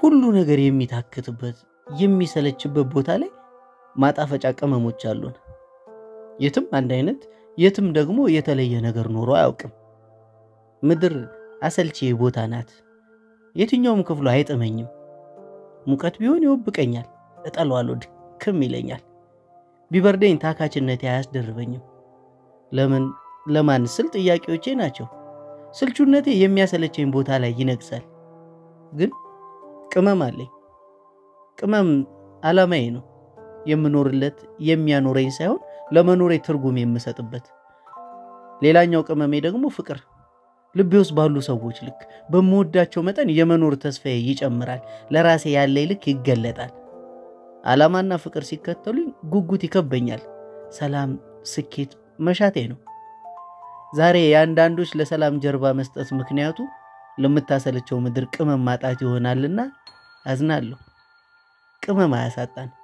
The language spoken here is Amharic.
ሁሉ ነገር የሚታክትበት የሚሰለችበት ቦታ ላይ ማጣፈጫ ቅመሞች አሉን። የትም አንድ አይነት የትም ደግሞ የተለየ ነገር ኖሮ አያውቅም። ምድር አሰልቺ ቦታ ናት። የትኛውም ክፍሉ አይጥመኝም። ሙቀት ቢሆን ይወብቀኛል፣ እጠለዋለሁ፣ ድክም ይለኛል። ቢበርደኝ ታካችነቴ አያስደርበኝም። ለምን ለማን ስል ጥያቄዎቼ ናቸው። ስልቹነቴ የሚያሰለቸኝ ቦታ ላይ ይነግሳል። ግን ቅመም አለኝ። ቅመም ዓላማዬ ነው። የምኖርለት የሚያኖረኝ ሳይሆን ለመኖሬ ትርጉም የምሰጥበት። ሌላኛው ቅመሜ ደግሞ ፍቅር። ልቤ ውስጥ ባሉ ሰዎች ልክ በምወዳቸው መጠን የመኖር ተስፋዬ ይጨምራል። ለራሴ ያለኝ ልክ ይገለጣል። ዓላማና ፍቅር ሲከተሉኝ ጉጉት ይከበኛል። ሰላም፣ ስኬት መሻቴ ነው። ዛሬ የአንዳንዶች ለሰላም ጀርባ መስጠት ምክንያቱ ለምታሰለቸው ምድር ቅመም ማጣት ይሆናልና አዝናለሁ። ቅመም አያሳጣን።